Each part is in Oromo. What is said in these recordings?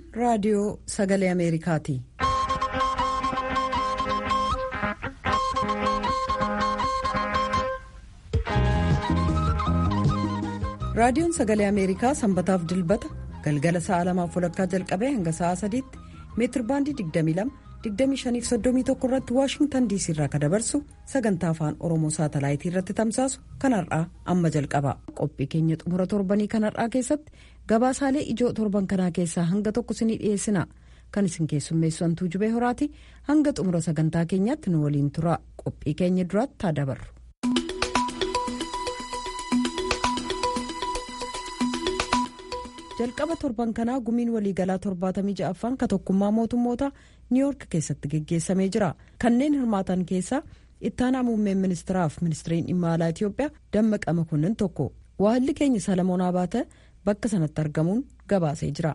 raadiyoo sagalee ameerikaati. raadiyoon sagalee ameerikaa sanbataaf dilbata galgala sa'a lamaaf walakkaa jalqabee hanga sa'a sadiitti meetir baandii 22 2531 irratti waashingtan diisii irraa kan dabarsu sagantaa afaan oromoo saatalaayitii irratti tamsaasu kan har'aa amma jalqaba qophii keenya xumura torbanii kan har'aa keessatti gabaasaalee ijoo torban kanaa keessaa hanga tokko isinii dhiyeessina kan isin keessummeessu hantuu jubee horaati hanga xumura sagantaa keenyaatti nu waliin tura qophii keenya duraatti haa dabarru. jalqaba torban kanaa gumiin waliigalaa torbaatamii ja'affaan ka tokkummaa mootummoota niiwoork keessatti geggeessamee jira kanneen hirmaatan keessaa ittaanaa muummeen ministiraaf ministiriin dhimma alaa itiyoophiyaa dammaqa makonnin tokko waahilli keenya salamoon abaate bakka sanatti argamuun gabaasee jira.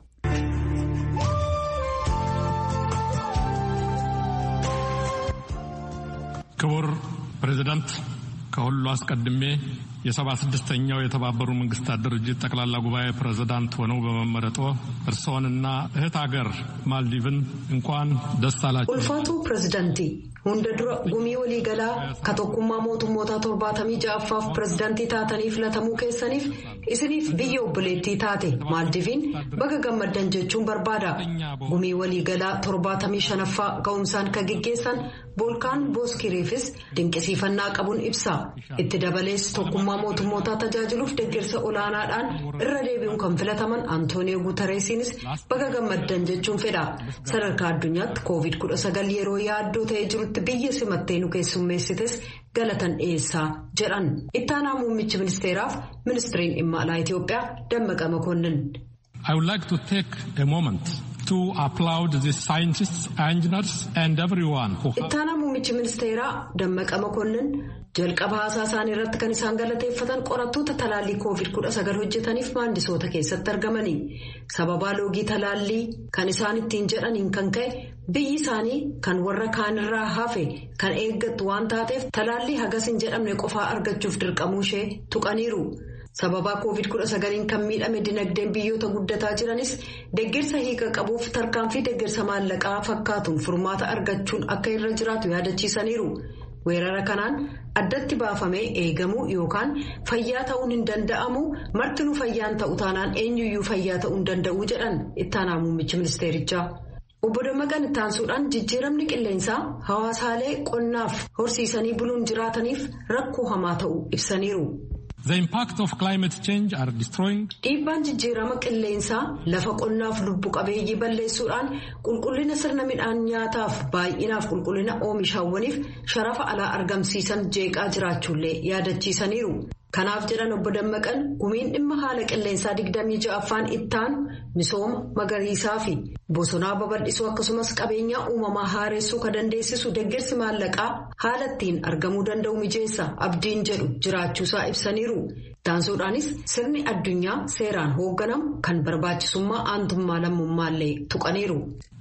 ክቡር ፕሬዚዳንት ከሁሉ አስቀድሜ የሰባ ስድስተኛው የተባበሩ መንግስታት ድርጅት ጠቅላላ ጉባኤ ፕሬዝዳንት ሆነው በመመረጦ እርስዎንና እህት ሀገር ማልዲቭን እንኳን ደስ አላችሁ። ኡልፋቱ ፕሬዝዳንቲ hunda dura gumii waliigalaa ka tokkummaa mootummoota torbaatamii ja'affaaf pirezidaantii taatanii filatamuu keessaniif isiniif biyya obboleettii taate maaldiviin baga gammaddan jechuun barbaada gumii waliigalaa torbaatamii shanaffaa ga'umsaan ka geggeessan boolkaan booskiriifis dinqisiifannaa qabuun ibsa itti dabalees tokkummaa mootummootaa tajaajiluuf deeggarsa olaanaadhaan irra deebi'uun kan filataman antooniyoo guutareesiinis baga gammaddan jechuun fedha sadarkaa addunyaatti koovid 19 yeroo yaaddoo ta'ee jirutti. biyya simattee nu keessummeessites galatan dhiyeessaa jedhan ittaanaa muummichi ministeeraaf ministiriin dhimma alaa Itiyoophiyaa dammaqa makonnin. I would like to take a moment to applaud the scientists, engineers and everyone who ittaanaa muummichi ministeeraa dammaqa makonnin jalqaba haasaa isaanii irratti kan isaan galateeffatan qorattoota talaallii koovid 19 hojjetaniif maandisoota keessatti argamanii sababaa loogii talaallii kan isaan ittiin jedhaniin kan ka'e biyyi isaanii kan warra kaanirraa hafe kan eeggattu waan taateef talaallii hagas hin jedhamne qofaa argachuuf dirqamuu ishee tuqaniiru. sababaa koovid 19 kan miidhame dinagdeen biyyoota guddataa jiranis deeggarsa hiika qabuuf tarkaanfii deeggarsa maallaqaa fakkaatuun furmaata argachuun akka irra jiraatu yaadachiisaniiru. weerara kanaan addatti baafamee eegamuu yookaan fayyaa ta'uun hin danda'amu martinuu fayyaan ta'u taanaan eenyuyyuu fayyaa ta'uu hin danda'u jedhan ittaanaa muummichi ministeerichaa. obbo Dammaqan ittaansuudhaan jijjiiramni qilleensaa hawaasaalee qonnaaf horsiisanii buluun jiraataniif rakkoo hamaa ta'u ibsaniiru. The impact of climate change are destroying. Dhiibbaan jijjiirama qilleensaa lafa qonnaaf lubbu qabeeyyii balleessuudhaan qulqullina sirna midhaan nyaataaf baay'inaaf qulqullina oomishaawwaniif sharafa alaa argamsiisan jeeqaa jiraachuullee yaadachiisaniiru. Kanaaf jedhan obbo Dammaqan gumiin dhimma haala qilleensaa 26ffaan ittaan misooma magariisaa fi bosonaa babal'isuu akkasumas qabeenyaa uumamaa haareessuu kan dandeessisu deeggarsi maallaqaa haala ittiin argamuu danda'u mijeessa abdiin jedhu jiraachuusaa ibsaniiru. Taansuudhaanis sirni addunyaa seeraan hoogganamu kan barbaachisummaa aantummaa lammummaallee tuqaniiru.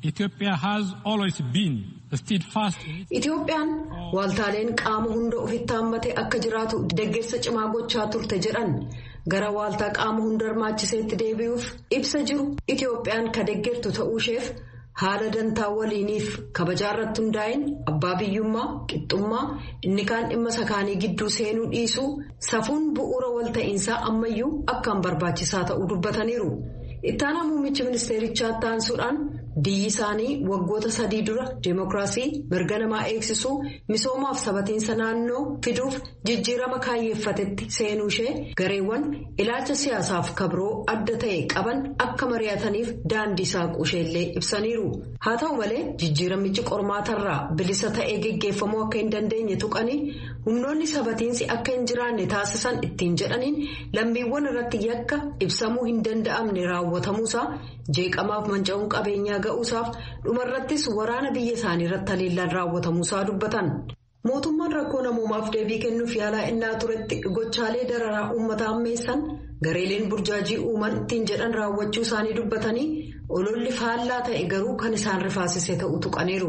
Itoophiyaan waaltaaleen qaama hunda ofitti hammatee akka jiraatu deeggarsa cimaa gochaa turte jedhan gara waaltaa qaama hunda hirmaachiseetti deebi'uuf ibsa jiru Itoophiyaan ka deeggartu ta'uusheef haala dantaa waliiniif kabajaa irratti hundaa'in abbaa biyyummaa qixxummaa inni kaan dhimma sakaanii gidduu seenuu dhiisuu safuun bu'uura walta'iinsaa ammayyuu akkaan barbaachisaa ta'uu dubbataniiru. ittaanaa muummichi ministeerichaa taansuudhaan biyyi isaanii waggoota sadii dura deemokiraasii mirga namaa eegsisuu misoomaaf sabatiinsa naannoo fiduuf jijjiirama kaayyeeffatetti seenuu ishee gareewwan ilaalcha siyaasaaf kabroo adda ta'e qaban akka mari'ataniif daandii saaquu isheellee ibsaniiru haa ta'u malee jijjiiramichi qormaatarraa bilisa ta'ee geggeeffamuu akka hin dandeenye tuqanii humnoonni sabatiinsi akka hin jiraanne taasisan ittiin jedhaniin lammiiwwan irratti yakka ibsamuu hin danda'amne raawwatamuusaa jeeqamaaf manca'uun qabeenyaa ga'uusaaf dhumarrattis waraana biyya isaanii irratti haleellaan raawwatamuusaa dubbatan. mootummaan rakkoo namoomaaf deebii kennuuf yaalaa innaa turetti gochaalee dararaa uummata ammeessan gareeleen burjaajii uuman ittiin jedhan raawwachuu isaanii dubbatanii ololli faallaa ta'e garuu kan isaan rifaasise ta'uu tuqaniiru.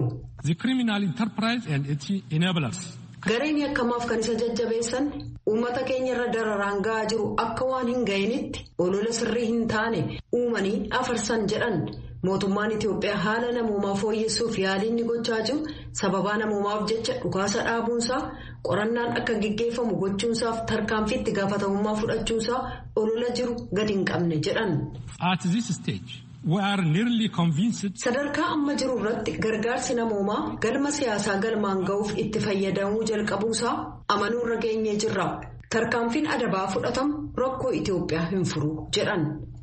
gareen yakkamaaf kan isa jajjabeessan uummata keenya irra dararaan ga'aa jiru akka waan hin ga'initti olola sirrii hin taane uumanii afarsan jedhan mootummaan Itoophiyaa haala namoomaa fooyyessuuf yaalii inni gochaa jiru sababaa namoomaaf jecha dhukaasa dhaabuunsaa qorannaan akka gaggeeffamu gochuunsaaf tarkaanfii itti gaafatamummaa fudhachuunsaa olola jiru gadi hin qabne jedhan. Sadarkaa amma jiru irratti gargaarsi namoomaa galma siyaasaa galmaan ga'uuf itti fayyadamuu jalqabuusaa amanuu irra geenyee jirra. Tarkaanfiin adabaa fudhatamu rakkoo Itoophiyaa hin furu jedhan.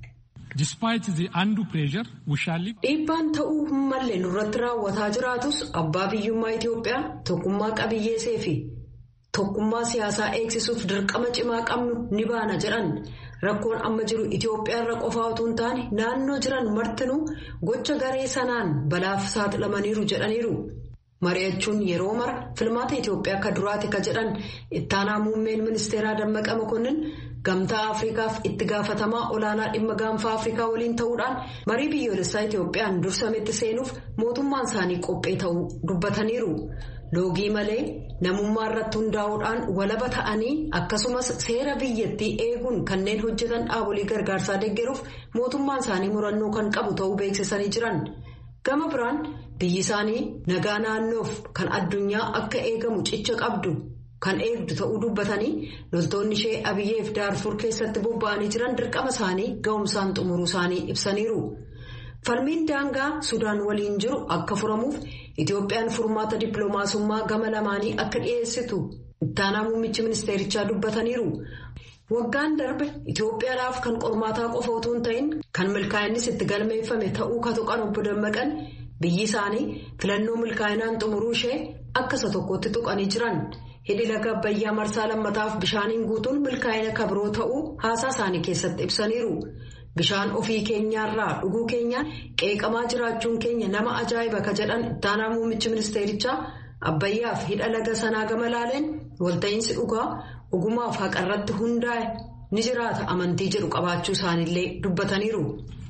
Dhiibbaan ta'uu hin malle nurratti raawwataa jiraatus abbaa biyyummaa Itoophiyaa tokkummaa qabiyyeesee fi tokkummaa siyaasaa eegsisuuf dirqama cimaa qabnu ni baana jedhan. Rakkoon amma jiru Itoophiyaa irra qofaa otoo hin taane naannoo jiran martinuu gocha garee sanaan balaaf saaxilamaniiru jedhaniiru. Mari'achuun yeroo mara filmaata Itoophiyaa akka duraati ka jedhan ittaanaa muummeen ministeeraa Dammaqa Mokonnin gamtaa Afrikaaf itti gaafatamaa olaanaa dhimma gaanfaa Afrikaa waliin ta'uudhaan marii biyyoolessaa Itoophiyaan dursametti seenuuf mootummaan isaanii qophee ta'uu dubbataniiru. Loogii malee namummaa irratti hundaa'uudhaan walaba ta'anii akkasumas seera biyyattii eeguun kanneen hojjetan dhaabolee gargaarsaa deeggaruuf mootummaan isaanii murannoo kan qabu ta'uu beeksisanii jiran. Gama biraan biyyi isaanii nagaa naannoof kan addunyaa akka eegamu cicha qabdu kan eegdu ta'uu dubbatanii loltoonni ishee abiyyeef daarfur keessatti bobba'anii jiran dirqama isaanii ga'umsaan xumuruu isaanii ibsaniiru. Falmiin daangaa Sudaan waliin jiru akka furamuuf Itoophiyaan furmaata dippiloomaasummaa gama lamaanii akka dhiyeessitu ittaanaa muummichi ministeerichaa dubbataniiru. Waggaan darbe Itoophiyaadhaaf kan qormaataa qofa otoo hin ta'in kan milkaa'innis itti galmeeffame ta'uu ka tuqan obbo Dammaqan biyyi isaanii filannoo milkaa'inaan xumuruu ishee akka isa tokkotti tuqanii jiran. Hidhi laga Abbayyaa marsaa lammataaf bishaaniin guutuun milkaa'ina kabiroo ta'uu haasaa isaanii keessatti ibsaniiru. Bishaan ofii keenyaarraa dhuguu keenyaan qeeqamaa jiraachuun keenya nama ajaa'iba ka jedhan ittaanaa muummichi ministeerichaa Abbayyaaf hidha laga sanaa gama laaleen walta'iinsi dhugaa ogumaaf haqarratti hundaa'e ni jiraata amantii jedhu qabaachuu isaaniillee dubbataniiru.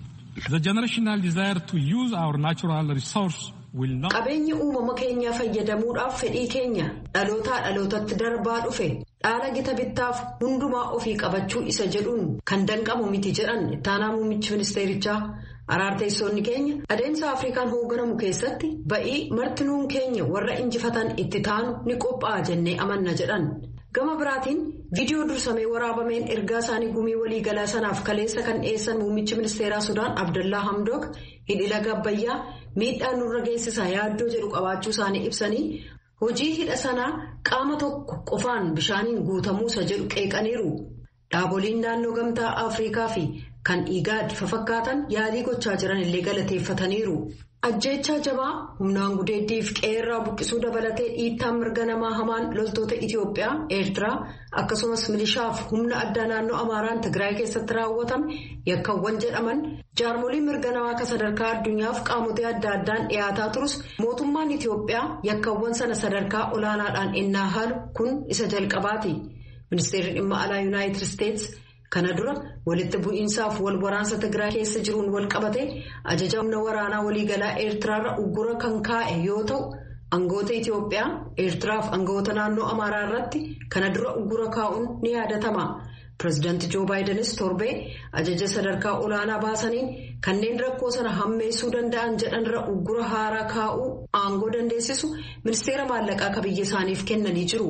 Qabeenya uumama keenyaa fayyadamuudhaaf fedhii keenya dhalootaa dhalootatti darbaa dhufe dhaala gita bittaaf hundumaa ofii qabachuu isa jedhuun kan danqamu miti jedhan ittaanaa muummichi ministeerichaa. Araarteessoonni keenya adeemsa Afrikaan hoogganamu keessatti ba'ii martinuun keenya warra injifatan itti taanu ni qophaa'a jennee amanna jedhan. Gama biraatiin viidiyoo dursamee waraabameen ergaa isaanii gumii waliigalaa sanaaf kaleessa kan dhiyeessan muummichi ministeeraa Sudaan Abdallaa Hamdook hidhi laga Abbayyaa miidhaan nurra geessisaa yaaddoo jedhu qabaachuu isaanii ibsanii hojii hidha sanaa qaama tokko qofaan bishaaniin guutamuu isa jedhu qeeqaniiru. Dhaaboliin naannoo gamtaa Afrikaa fi kan Igaad fafakkaatan yaalii gochaa jiran illee galateeffataniiru. Ajjeechaa jabaa humnaan gudeeddiif qeerraa buqqisuu dabalatee dhiittaan mirga namaa hamaan loltoota Itoophiyaa, Eertiraa akkasumas milishaaf humna addaa naannoo Amaaraan Tigraay keessatti raawwatame yakkawwan jedhaman jaarmoliin mirga namaa akka sadarkaa addunyaaf qaamotii adda addaan dhiyaataa turus mootummaan Itoophiyaa yakkawwan sana sadarkaa olaanaadhaan ennaa haalu kun isa jalqabaati. Ministeerri dhimma alaa Yuunaayitid Isteets kana dura walitti bu'iinsaaf wal waraansa Tigraay keessa jiruun wal qabate ajaja humna waraanaa waliigalaa Eertiraarra uggura kan kaa'e yoo ta'u aangoota Itoophiyaa Eertiraaf aangoota naannoo Amaaraa irratti kana dura uggura kaa'uun ni yaadatama. Pireezidaanti Joo Baayidenis torbee ajaja sadarkaa olaanaa baasaniin kanneen rakkoo sana hammeessuu danda'an jedhanirra uggura haaraa kaa'uu aangoo dandeessisu ministeera maallaqaa akka biyya isaaniif kennanii jiru.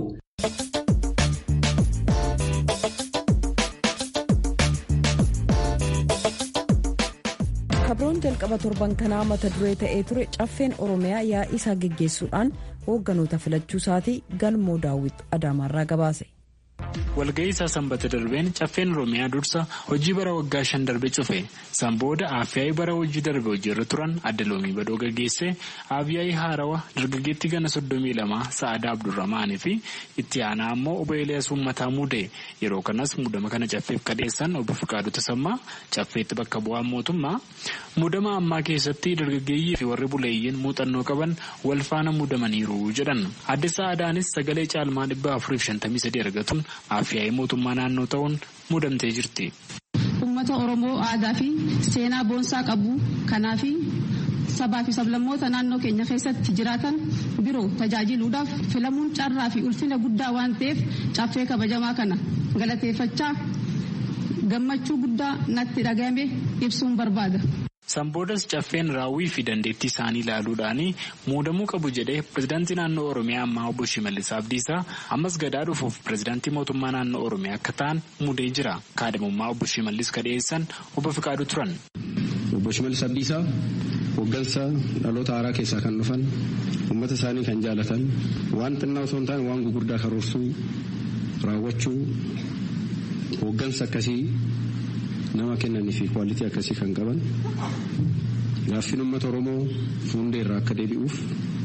kabroon jalqaba torban kanaa mata duree ta'ee ture caffeen oromiyaa yaa'ii isaa geggeessuudhaan hoogganoota filachuu isaatii galmoo daawwit adaamaarraa gabaase. walga'ii isaa sanbata darbeen caffeen oromiyaa dursa hojii bara waggaa shan darbe cufe san booda aafyaa'ii bara hojii darbe hojiirra turan adda loomii badoo gaggeesse aafyaa'ii haarawa dargaggeetti gana soddomii lama sa'aadaa abdurrahmaanii fi itti aanaa ammoo obbo Eeliyaas Uummataa muude yeroo kanas muudama kana caffeef kadheessan obbo Fiqaaduu Tasammaa caffeetti bakka bu'aan mootummaa muudama ammaa keessatti dargaggeeyyii fi warri buleeyyiin muuxannoo qaban wal faana muudamaniiru jedhan adde sa'aadaanis sagalee caalmaa dhibba afuriif shantamii sadii argatuun Aafyaa'ii mootummaa naannoo ta'uun muudamtee jirti. Uummata Oromoo aadaa fi seenaa boonsaa qabu kanaaf sabaa fi sablammoota naannoo keenya keessatti jiraatan biroo tajaajiluudhaaf filamuun carraa fi ulfina guddaa waan ta'eef caffee kabajamaa kana galateeffachaa gammachuu guddaa natti dhagahame ibsuun barbaada. Sanboodas caffeen raawwii fi dandeettii isaanii ilaaluudhaan muudamuu qabu jedhee pirezidaantii naannoo Oromiyaa ammaa obbo Shimallis Abdiisaa ammas gadaa dhufuuf pirezidaantii mootummaa naannoo Oromiyaa akka ta'an muudee jira. Kaadhimummaa obbo Shimallis ka dhiyeessan obbo Fiqaaduu turan. Obbo Shimallis Abdiisaa hoggansa dhaloota haaraa keessaa kan dhufan uummata isaanii kan jaalatan waan xinnaa osoo hin taane waan gurguddaa karoorsuu raawwachuu hoggansa akkasii nama kennanii fi kwaalitii akkasii kan qaban gaaffiin uummata oromoo fuundeerraa akka deebi'uuf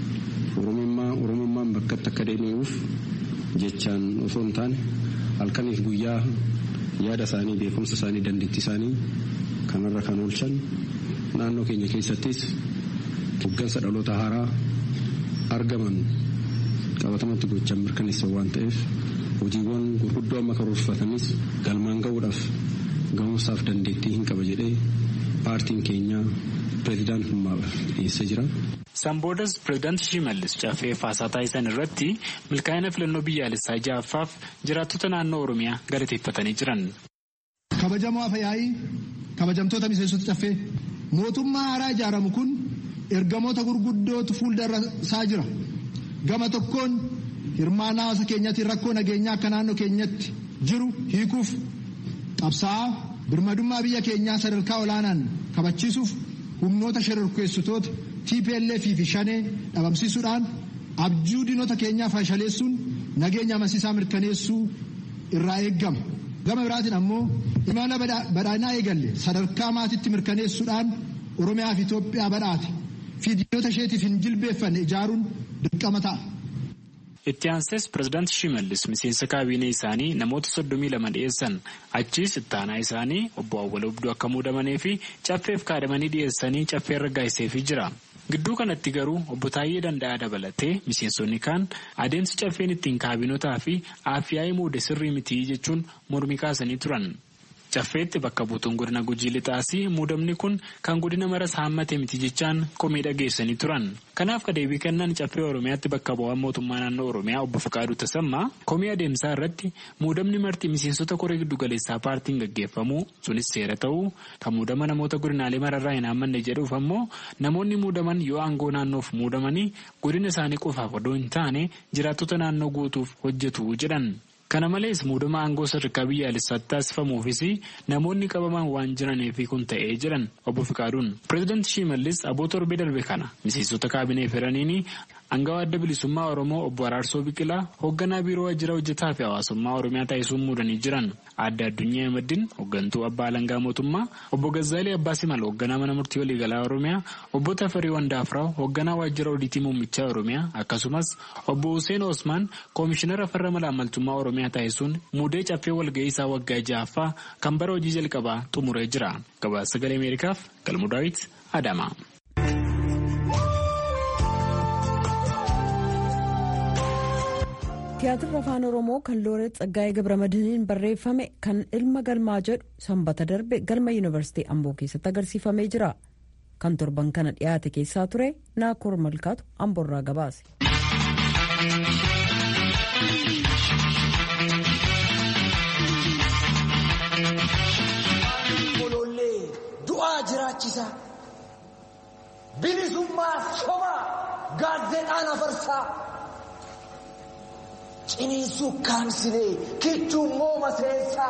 oromummaan bakkatti akka deebi'uuf jechaan osoo hin taane halkaniif guyyaa yaada isaanii beekumsa isaanii dandeettii isaanii kanarra kan oolchan naannoo keenya keessattis hoggansa dhaloota haaraa argaman qabatamatti gochaan mirkaneessan waan ta'eef hojiiwwan gurguddoo amma karoorfatanis galmaan ga'uudhaaf ga'umsaaf dandeettii hin qaba jedhee paartiin keenya pireezidaantummaadhaaf dhiyeessee jira. Sanboodas pireezidaanti Shimallis caffee faasaa taasisan irratti milkaa'ina filannoo biyyaalessaa ja'affaaf jiraattota naannoo Oromiyaa galateeffatanii jiran. Kabajamoo afyaa'ii kabajamtoota miseensota caffee mootummaa haaraa ijaaramu kun ergamoota gurguddootu fuuldura isaa jira. Gama tokkoon hirmaannaa hawaasa keenyaatiin rakkoo nageenyaa akka naannoo keenyatti jiru hiikuuf qabsaa'aa birmadummaa biyya keenyaa sadarkaa olaanaan kabachiisuuf humnoota shororkeessitoota TPLF fi shanee dhabamsiisuudhaan abjuu diinota keenyaa fashaleessuun nageenya amansiisaa mirkaneessuu irraa eeggama. Gama biraatiin ammoo imala badhaadhinaa eegalle sadarkaa maatiitti mirkaneessuudhaan Oromiyaa fi Itoophiyaa badhaate fi diinota isheetiif hin jilbeeffanne ijaaruun dirqama ta'a. Itti aansees pireezidaanti Shimallis miseensa kaabinee isaanii namoota soddomii lama dhiyeessan achiis ittaanaa isaanii obbo Awwal Abduu akka muudamanii fi caffeef kaadamanii dhiyeessanii caffee raggaasiseefii jira. Gidduu kanatti garuu obbo Taayyee Danda'aa dabalatee miseensonni kaan adeemsi caffeen ittiin kaabinotaa fi aafiyaa'ii muude sirrii mitii jechuun mormii kaasanii turan. Caffeetti bakka buutuun godina Gujii Lixaasii muudamni kun kan godina maras haammate miti jechaan komii dhageessanii turan. Kanaaf ka deebii kennan caffee Oromiyaatti bakka bu'aan mootummaa naannoo Oromiyaa obbo Fakaaduu Tasammaa komii adeemsaa irratti muudamni marti miseensota koree giddugaleessaa paartiin gaggeeffamu sunis seera ta'uu kan muudama namoota godinaalee mararraa hin haammanne jedhuuf ammoo namoonni muudaman yoo aangoo naannoof muudamanii godina isaanii qofaaf odoo hin taane jiraattota naannoo guutuuf hojjetu jedhan. Kana malees muudama aangoo sadarkaa biyyaalessaatti taasifamuufis namoonni qabaman waan jiraniif kun ta'ee jiran obbo Fikaaduun. Pireezidaanti Shimallis aboo torbee darbe kana miseensota kaabinee firaniini Angawaa adda bilisummaa Oromoo obbo Araarsoo Biqilaa hoogganaa biiroo waajjira hojjetaa fi hawaasummaa Oromiyaa taasisuun muudanii jiran. Adda Addunyaa Ahmadiin hooggantuu abbaa alangaa mootummaa obbo Gazzaalee Abbaa Simal hoogganaa mana murtii waliigalaa Oromiyaa obbo Tafarii Wandaafraw hoogganaa waajjira odiitii muummichaa Oromiyaa akkasumas obbo Hussein Osmaan koomishinara farra malaamaltummaa Oromiyaa taasisuun muudee caffee walga'ii isaa waggaa ja'affaa kan bara hojii jalqabaa xumuree jira. Gabaasa sagalee Ameerikaaf Galmuu Daawit Adama. Tiyaatirri afaan Oromoo kan Looreet Tsaggaayee Gabramadiiniin barreeffame kan ilma galmaa jedhu sanbata darbe galma yuunivarsiitii Amboo keessatti agarsiifamee jira. Kan torban kana dhiyaate keessaa ture Naakoor Malkaatu Amboorraa gabaase. Du'aa jiraachisa. Bilisummaa sobaa gaazexaan afarsaa. Ciniinsuu kaamsilee kichuun mooma seensaa.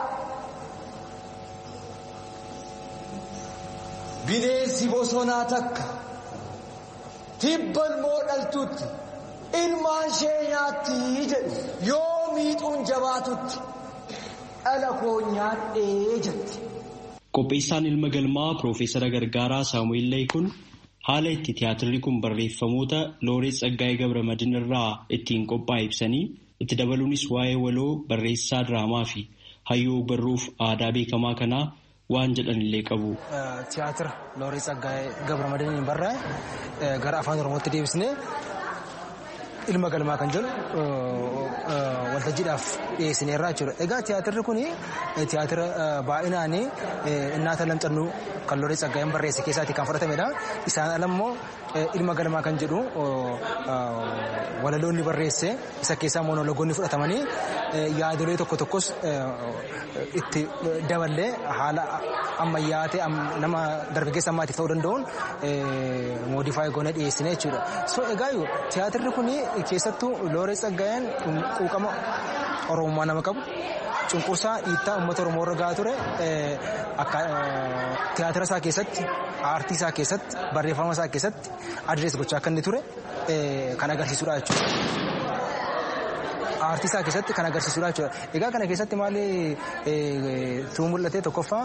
Bineensi bosonaa takka tibban moo dhaltutti ilmaan ishee nyaatti jedhu yoo miixuun jabaatutti dhala koo nyaadhee jetti. Qopheessaan ilma galmaa Piroofeesara Gargaaraa Saamu'eel Laayikun haala itti tiyaatirri kun barreeffamoota Looreet Tsaggaayee Gabramadiin irraa ittiin qophaa'e ibsanii itti dabaluunis waa'ee waloo barreessaa diraamaa fi hayyuu barruuf aadaa beekamaa kanaa waan jedhanillee qabu. Tiyaatira Looreet Tsaggaayee Gabramadiiniin barraa'e gara afaan Oromootti deebisnee ilma galmaa kan jedhu waltajjiidhaaf dhiyeessineerraa jechuudha. Egaa tiyaatirri kun tiyaatira baay'inaan innaata lamxannuu kan Looreet Tsaggaayeen barreesse keessaatti kan fudhatamedha. Isaan alammoo ilma galmaa kan jedhu walaloonni barreesse isa keessaa monologoonni fudhatamanii yaadolee tokko tokkos itti daballee haala ammayyaa ta'e nama dargaggeessa ammaatiif ta'uu danda'uun moodifaayi goonee dhiyeessine jechuudha. So egaa tiyaatirri kun keessattuu Looreet Tsaggaayeen quuqama Oromummaa nama qabu cunqursaa dhiittaa uummata Oromoo irra gahaa ture tiyaatira isaa keessatti aartii isaa keessatti barreeffama isaa keessatti adrees gochaa akka inni ture kan agarsiisudha jechuudha. Aartii isaa keessatti kan agarsiisudha jechuudha. Egaa kana keessatti maali tuu mul'ate tokkoffaa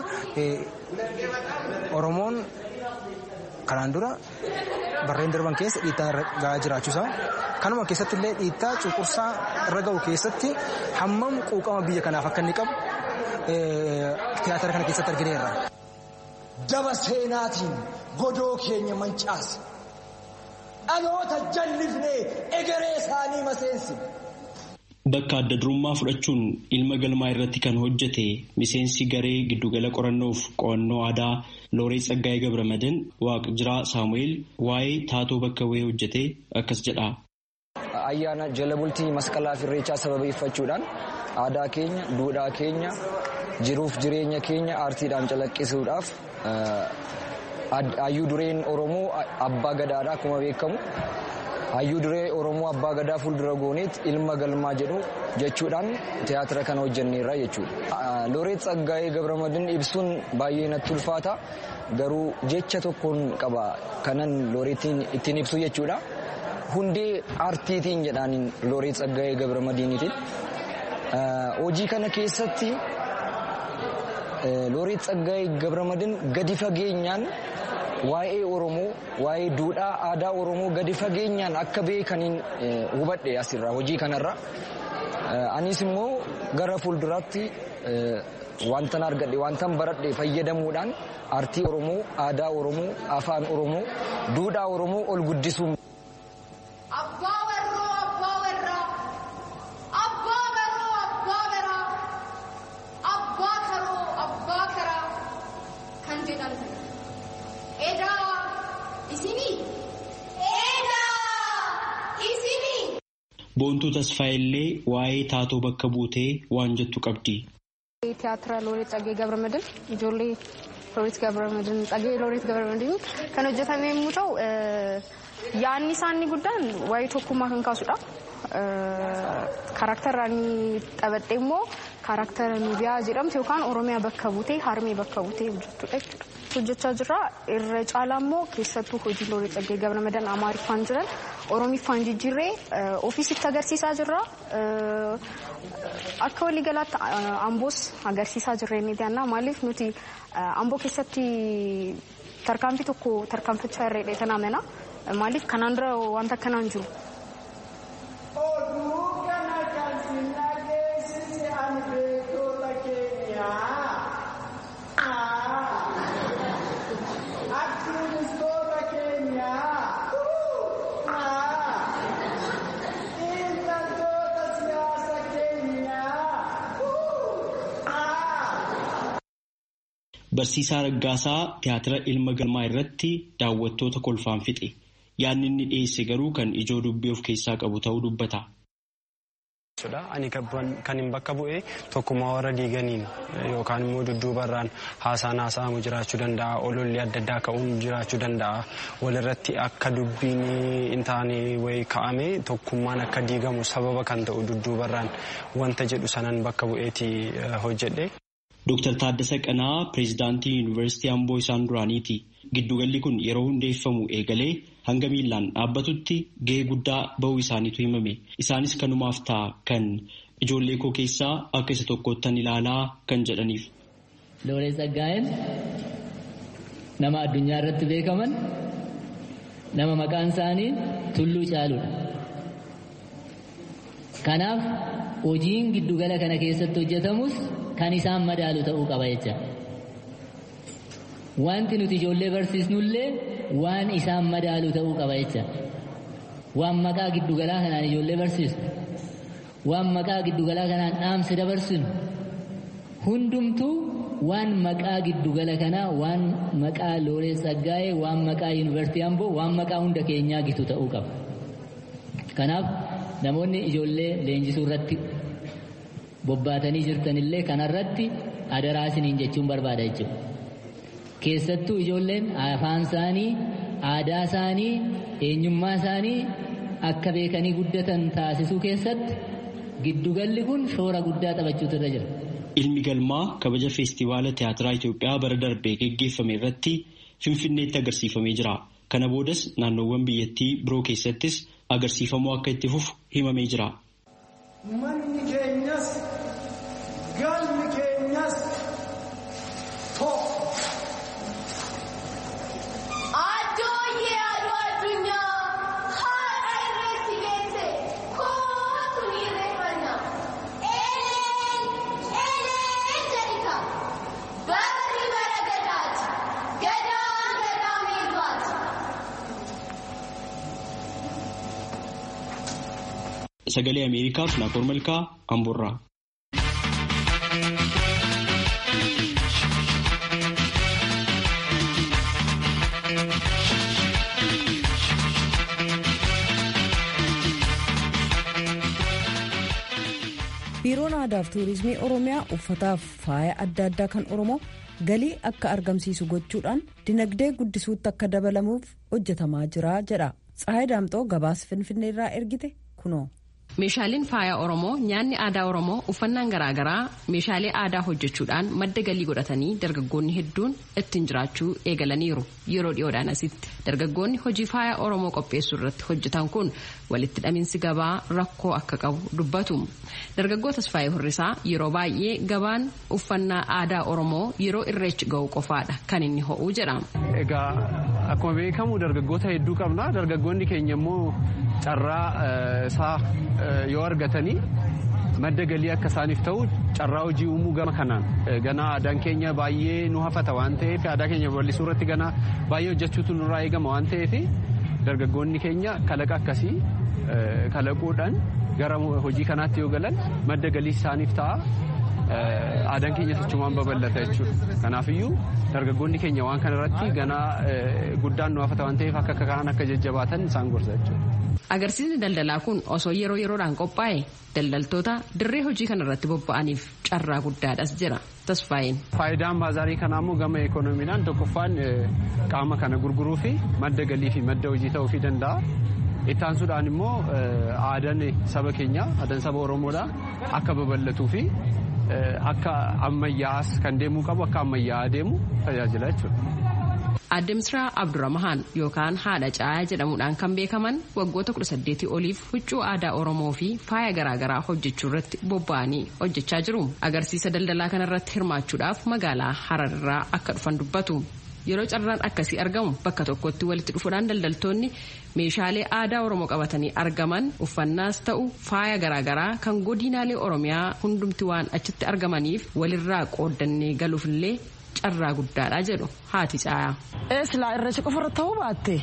Oromoon kanaan dura barreen darban keessa dhiittaa irra gahaa jiraachuusaa kanuma keessatti illee dhiittaa cunqursaa irra gahu keessatti hammam quuqama biyya kanaaf akka inni qabu tiyaatira kana keessatti argineerra. Daba seenaatiin godoo keenya mancaase dhaloota jallifnee egeree isaanii maseensine. Bakka adda durummaa fudhachuun ilma galmaa irratti kan hojjete miseensi garee giddugala qorannoof qo'annoo aadaa Looreet Tsaggaayee Gabramadan Waaqjiraa Saamu'eel waa'ee taatoo bakka bu'ee hojjete akkas jedha. Ayyaana jala bultii masqalaa fi irreechaa sababeeffachuudhaan aadaa keenya, duudhaa keenya, jiruuf jireenya keenya aartiidhaan calaqqisuudhaaf hayyuu dureen Oromoo abbaa gadaadha akkuma beekamu. hayyuu duree oromoo abbaa gadaa fuuldura gooneet ilma galmaa jedhu jechuudhaan tiyaatira kana hojjenneerra jechuudha. Looreet Tsaggaayee Gabramadin ibsuun baay'ee natti ulfaata garuu jecha tokkoon qaba kanan looreetiin ittiin ibsu jechuudha. Hundee aartiitiin jedhaaniin Looreet Tsaggaayee Gabramadiinitiin. Hojii kana keessatti Looreet Tsaggaayee Gabramadin gadi fageenyaan waa'ee Oromoo, waa'ee duudhaa aadaa Oromoo gadi fageenyaan akka beekaniin hubadhe asirraa hojii kanarra. Anis immoo gara fuulduraatti wantan argadhe wantan baradhe fayyadamuudhaan aartii Oromoo, aadaa Oromoo, afaan Oromoo, duudhaa Oromoo ol guddisuun. Boontuu Tasfaayillee waa'ee taatoo bakka buutee waan jettu qabdi. Tiyaatira Looreet Tsaggaayee Gabramadin ijoollee Looreet Gabramadin Tsaggaayee Looreet Gabramadin kan hojjetame yommuu ta'u yaadni isaanii guddaan waa'ee tokkummaa kan kaasudha. Kaaraktara inni taphatee immoo kaaraktara Nubiyaa jedhamtu yookaan Oromiyaa bakka buutee Harmee bakka buutee hojjettudha jechuudha. hojjechaa jirra irra caalaa immoo keessattuu hojii Looreet Tsaggaayee Gabramadan amaariffaan jiran oromiffaan jijjiirree ofiisitti agarsiisaa jirra akka waliigalaatti amboos agarsiisaa jirra inni daannaa maaliif nuti amboo keessatti tarkaanfii tokko tarkaanfachaa irreedha tan amana maaliif kanaan dura wanta akkanaan jiru. Barsiisaa Raggaasaa tiyaatira ilma galmaa irratti daawwattoota kolfaan fixe. Yaadni inni dhiyeesse garuu kan ijoo dubbii of keessaa qabu ta'uu dubbata. Ani kan hin bakka bu'e tokkummaa warra diiganiin yookaan immoo dudduubarraan haasaan haasa'amu jiraachuu danda'a. Ololli adda addaa ka'uun jiraachuu danda'a. Walirratti akka dubbiin hin taane wayii ka'ame tokkummaan akka diigamu sababa kan ta'u dudduubarraan wanta jedhu sanan bakka bu'eeti hojjedhe. Dooktar Taaddasa Qanaa pireezidaantii Yuunivarsiitii Amboo isaan duraaniiti. Giddugalli kun yeroo hundeeffamu eegalee hanga miillaan dhaabbatutti gahee guddaa bahuu isaaniitu himame. Isaanis kanumaaf ta'a kan ijoollee koo keessaa akka isa tokkottan ilaalaa kan jedhaniif. Looreet Tsaggaayeen nama addunyaa irratti beekaman nama maqaan isaanii tulluu caaludha. Kanaaf hojiin giddugala kana keessatti hojjetamus kan isaan madaalu ta'uu qaba jecha. Wanti nuti ijoollee barsiisnullee waan isaan madaalu ta'uu qaba jecha. Waan maqaa giddugalaa kanaan ijoollee barsiisnu. Waan maqaa giddugalaa kanaan dhaamsa dabarsinu. Hundumtuu waan maqaa giddugala kanaa waan maqaa Looreet Tsaggaayee waan maqaa Yuunivarsiitii Amboo waan maqaa hunda keenyaa gitu ta'uu qaba. Kanaaf namoonni ijoollee leenjisuu irratti bobbaatanii jirtanillee kanarratti adaraa isiniin jechuun barbaada jechuudha. Keessattuu ijoolleen afaan isaanii, aadaa isaanii, eenyummaa isaanii akka beekanii guddatan taasisuu keessatti giddugalli kun shoora guddaa taphachuutu irra jira. Ilmi galmaa kabaja feestivaala tiyaatiraa Itoophiyaa bara darbee geggeeffame irratti Finfinneetti agarsiifamee jira. Kana boodas naannoowwan biyyattii biroo keessattis agarsiifamuu akka itti fufu himamee jira. Manni keenyas galmi keenyas tokko. Addooyyee aduu addunyaa haadha irreetti geesse kootu ni irreeffanna. Eleen eleen jedhita. Barri bara gadaati. Gadaan gadaa miidhaati. Sagalee Ameerikaaf Naakoor Malkaa Amboorraa. biiroon aadaaf tuurizimii oromiyaa uffataaf faaya adda addaa kan oromoo galii akka argamsiisu gochuudhaan dinagdee guddisuutti akka dabalamuuf hojjetamaa jira jedha tsahayi daamxoo gabaas finfinneerraa ergite kunoo. Meeshaaleen faayaa Oromoo nyaanni aadaa Oromoo uffannaan garaagaraa meeshaalee aadaa hojjechuudhaan madda galii godhatanii dargaggoonni hedduun ittiin jiraachuu eegalaniiru yeroo dhiyoodhaan asitti dargaggoonni hojii faayaa Oromoo qopheessuu irratti hojjetan kun walitti hidhaminsi gabaa rakkoo akka qabu dubbatu dargaggoo Tasfaayee Hurrisaa yeroo baay'ee gabaan uffannaa aadaa Oromoo yeroo irreechi ga'u qofaadha kan inni ho'u jedha. Egaa akkuma beekamu dargaggoota hedduu qabna dargaggoonni keenya immoo carraa isaa yoo argatanii madda galii akka isaaniif ta'u carraa hojii uumuu gama kanaan gana aadaan keenya baay'ee nu hafata waan ta'eef aadaa keenya bal'isuu irratti gana baay'ee hojjechuutu nurraa eegama waan ta'eef dargaggoonni keenya kalaqa akkasii kalaquudhaan gara hojii kanaatti yoo galan madda galii isaaniif ta'a. aadaan keenya sochumaan babal'ata jechuudha. Kanaafiyyuu dargaggoonni keenya waan kana irratti ganaa guddaan nu hafata waan ta'eef akka kaan akka jajjabaatan isaan gorsa jechuudha. Agarsiisni daldalaa kun osoo yeroo yeroodhaan qophaa'e daldaltoota dirree hojii kana irratti bobba'aniif carraa guddaadhas jira. Tasfaayeen. Faayidaan baazaarii kanaa immoo gama ekonomiidhaan tokkoffaan qaama kana gurguruu fi madda galii fi madda hojii ta'uu danda'a. Ittaansuudhaan immoo aadaan saba keenyaa aadaan saba Oromoodhaa akka babal'atuu fi akka ammayyaa'as kan deemuu qabu akka ammayyaa'aa deemu tajaajila jechuudha. Aadde Misraa Abdurrahman yookaan haadha caayaa jedhamuudhaan kan beekaman waggoota 18 oliif huccuu aadaa Oromoo fi faaya garaagaraa hojjechuu irratti bobba'anii hojjechaa jiru. Agarsiisa daldalaa kanarratti hirmaachuudhaaf magaalaa Hararraa akka dhufan dubbatu. Yeroo carraan akkasii argamu bakka tokkotti walitti dhufuudhaan daldaltoonni meeshaalee aadaa Oromoo qabatanii argaman uffannaas ta'u faaya garaagaraa kan godinaalee Oromiyaa hundumti waan achitti argamaniif walirraa qooddannee galuufillee carraa guddaadha jedhu haati caayaa. Silaa irreecha qofa irratti ta'uu baatte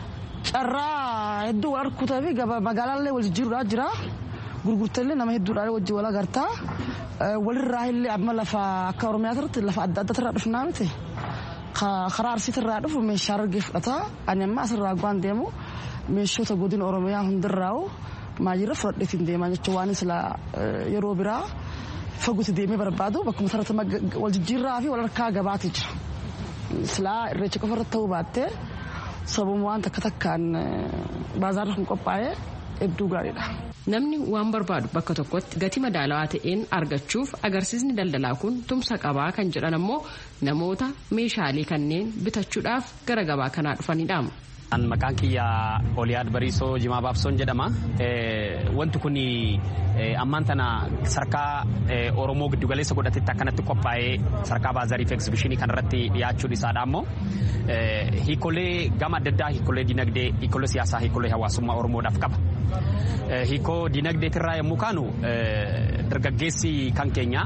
carraa hedduu wal harkutaa fi magaalaallee wal jijjiiruudhaa jira. Gurgurteellee nama hedduudhaan wajjin wal agartaa. Walirraa illee amma lafa akka Oromiyaa irratti lafa adda addaa irraa dhufnaa miti. karaa arsiitti irraa dhufu meeshaa argee fudhata ani amma asirraa waan deemu meeshoota godina oromiyaa hundirraa'u maayirra fudhadheetiin deemaa jechuun waan sila yeroo biraa faguutti deemee barbaadu bakkuma sararta wal jijjiirraa fi wal harkaa gabaati jira. Silaa irreecha qofa irratti ta'uu baattee sababuma waan takka takkaan baazaarri kun qophaa'ee hedduu gaariidha. Namni waan barbaadu bakka tokkotti gatii madaalawaa ta'een argachuuf agarsiisni daldalaa kun tumsa qabaa kan jedhan ammoo namoota meeshaalee kanneen bitachuudhaaf gara gabaa kanaa dhufanidha. Maqaan kiyya Oliyaad Bariisoo Jimaa Baabsoon jedhama. Wanti kun ammaan tana sarkaa Oromoo giddugaleessa godhatetti akkanatti qophaa'ee sarkaa baazaarii fi egzibishinii kanarratti dhiyaachuun isaadha ammoo hiikolee gama adda addaa hiikolee dinagdee, hiikolee siyaasaa, hiikolee hawaasummaa Oromoodhaaf qaba. Hiikoo dinagdeetirraa yommuu kaanu dargaggeessi kan keenya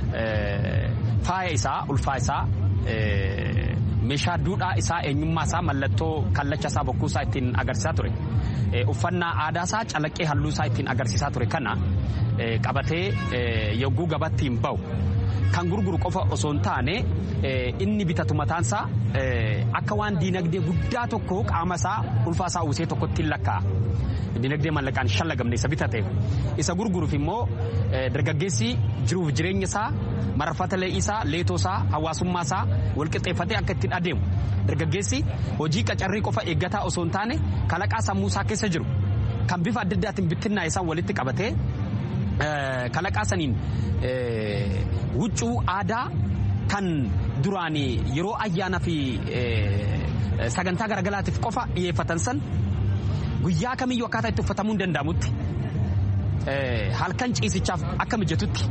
faaya isaa, ulfaa isaa meeshaa duudhaa isaa eenyummaa isaa mallattoo kallacha isaa bokkuu isaa ittiin agarsiisaa ture uffannaa aadaa isaa calaqqee halluu isaa ittiin agarsiisaa ture kana qabatee yogguu gabattiin bahu kan gurguru qofa osoo hin taane inni bitatu mataansaa akka waan diinagdee guddaa tokko qaama isaa ulfaa isaa uwwisee tokkotti hin lakkaa'a. Diinagdee mallaqaan shallagamne isa bitate isa gurguruuf immoo dargaggeessi jiruuf jireenya isaa marfata lee'ii isaa leetoo isaa hawaasummaa isaa walqixxeeffatee akka ittiin adeemu dargaggeessi hojii qacarrii qofa eeggataa osoo hin taane kalaqaa sammuu isaa keessa jiru kan bifa adda addaatiin bittinnaa isaa walitti qabatee kalaqaa saniin huccuu aadaa kan duraan yeroo ayyaanaa fi sagantaa garagaraatiif qofa dhiyeeffatan san guyyaa kamiyyuu akkaataa itti uffatamuu hin danda'amutti halkan ciisichaaf akka mijatutti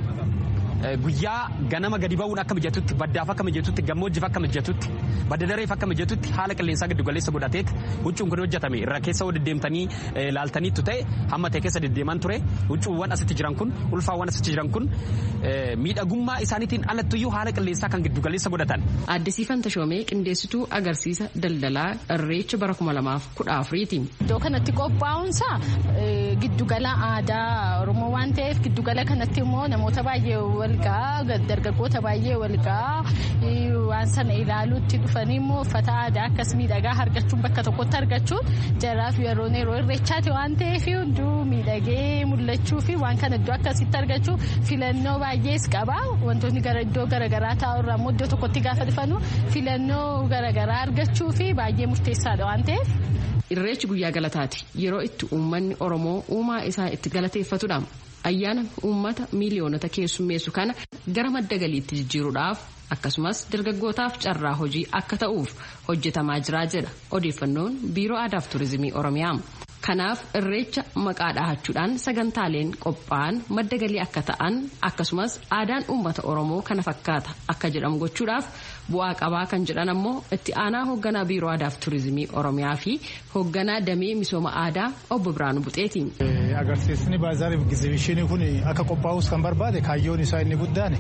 guyyaa ganama gadi ba'uun akka mijatutti baddaaf akka mijatutti gammoojjiif akka mijatutti badda dareef akka mijatutti haala qilleensaa giddu galeessa godhateet huccuun kun hojjetame irra keessa wal deddeemtanii laaltaniitu ta'e hamma ta'e keessa deddeemaan ture huccuuwwan asitti jiran kun ulfaawwan asitti jiran kun miidhagummaa isaaniitiin alattuyyuu haala qilleensaa kan giddu galeessa godhatan. Addisiifan Tashoomee qindeessituu agarsiisa daldalaa irreecha bara kuma lamaaf kudha afuriiti. Iddoo kanatti qophaa'uunsaa giddugala aadaa Oromoo waan ta'eef giddugala kanatti immoo namoota baay'ee walgaa dargaggoota baay'ee walgaa waan sana ilaaluutti dhufanii immoo uffata aadaa akkas miidhagaa argachuun bakka tokkotti argachuun jaraaf yeroo yeroo irreechaati waan ta'eef hunduu miidhagee mul'achuu fi waan kana iddoo akkasitti argachuu filannoo baay'ees qaba wantoonni gara iddoo garaagaraa taa'urraa immoo iddoo tokkotti gaafa dhufanu filannoo garaagaraa argachuu fi baay'ee murteessaadha waan ta'eef. Irreechi guyyaa galataati yeroo itti uummanni Oromoo uumaa isaa itti galateeffatudha. ayyaana uummata miiliyoonota keessummeessu kana gara madda galiitti jijjiiruudhaaf akkasumas dargaggootaaf carraa hojii akka ta'uuf hojjetamaa jiraa jedha odeeffannoon biiroo aadaaf turizimii oromiyaa. kanaaf irreecha maqaa dhahachuudhaan sagantaaleen qophaa'an madda galii akka ta'an akkasumas aadaan uummata oromoo kana fakkaata akka jedhamu gochuudhaaf bu'aa qabaa kan jedhan ammoo itti aanaa hoogganaa biiroo aadaaf turizimii oromiyaa fi hoogganaa damee misooma aadaa obbo Biraanuu Buxeeti. agarsiisni baazaariif egzibiishinii kun akka qophaa'us kan barbaade kaayyoon isaa inni guddaan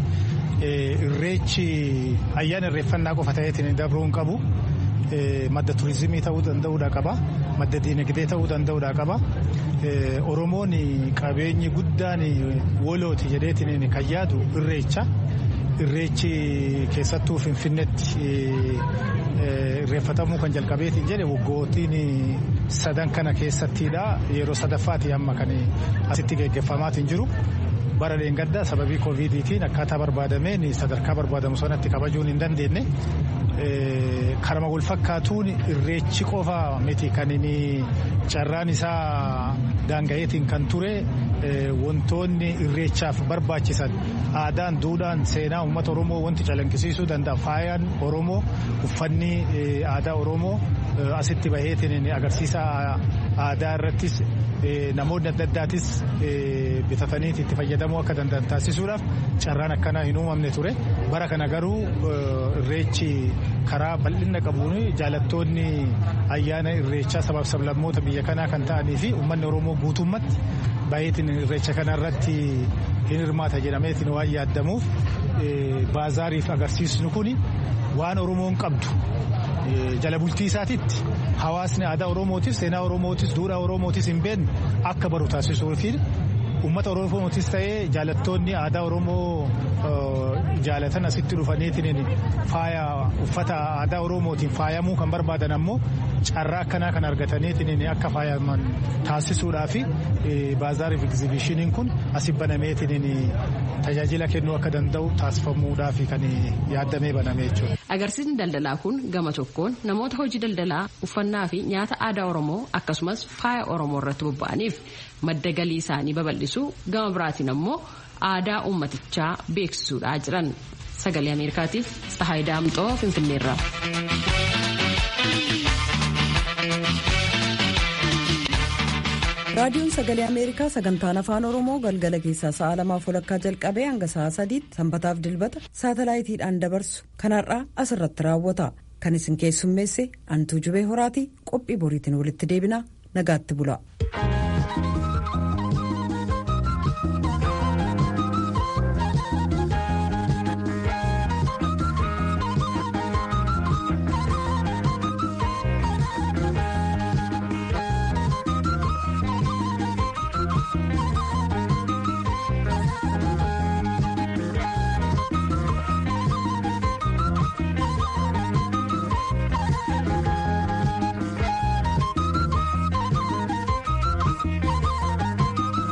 irreechi ayyaana irreeffannaa qofa ta'eetiin dabruu hin qabu. madda turizimii ta'uu danda'uudha qaba madda diinagdee ta'uu danda'uudha qaba oromoon qabeenyi guddaan wolooti jedheetiin kan yaadu irreecha irreechi keessattuu finfinnetti irreeffatamuu kan jalqabeetiin jedhe waggootiin sadan kana keessattiidha yeroo sadaffaati amma kan asitti geggeeffamaatiin jiru. bara dheengaddaa sababii kooviidiitiin akkaataa barbaadameen sadarkaa barbaadamu sanatti kabajuun hin dandeenye karama wal fakkaatuun irreechi qofa miti kan inni carraan isaa daanga'eetiin kan ture wantoonni irreechaaf barbaachisan aadaan duudhaan seenaa uummata oromoo wanti calaqqisiisuu danda'a faayaan oromoo uffanni aadaa oromoo asitti baheetiin agarsiisa aadaa irrattis namoonni adda addaatis bitataniiti itti fayyadamuu akka danda'an taasisuudhaaf carraan akkanaa hin uumamne ture bara kana garuu irreechi karaa bal'ina qabuun jaalattoonni ayyaana irreechaa sabaaf sablammoota biyya kanaa kan ta'anii fi uummanni oromoo guutummatti baay'eetiin irreecha kana irratti hin hirmaata jedhameetiin waan yaaddamuuf baazaariif agarsiisnu kun waan oromoon qabdu jala bultii isaatitti hawaasni aadaa oromootis seenaa oromootis duudhaa oromootis hin beekne akka baru taasisuu fi uummata oromootis ta'ee jaalattoonni aadaa oromoo jaalatan asitti dhufaniitiin faaya uffata aadaa oromootiin faayamuu kan barbaadan ammoo carraa akkanaa kan argataniitiin akka faayaman taasisuudhaa fi baazaariif egzibiishiniin kun asi banameetiin tajaajila kennuu akka danda'u taasifamuudhaa fi kan yaaddamee baname jechuudha. Agarsiisni daldalaa kun gama tokkoon namoota hojii daldalaa uffannaa fi nyaata aadaa Oromoo akkasumas faaya Oromoo irratti bobba'aniif madda galii isaanii babal'isu gama biraatiin ammoo aadaa uummatichaa beeksisuudhaa jiran. Sagalee Ameerikaatiif Tsahaay Daamxoo Finfinneerraa. raadiyoon sagalee ameerikaa sagantaan afaan oromoo galgala keessaa sa'a lamaaf walakkaa jalqabee hanga sa'a sadiitti sanbataaf dilbata saatalaayitiidhaan dabarsu kanarraa asirratti raawwata kan isin keessummeesse antuu jubee horaatii qophii boriitiin walitti deebina nagaatti bula.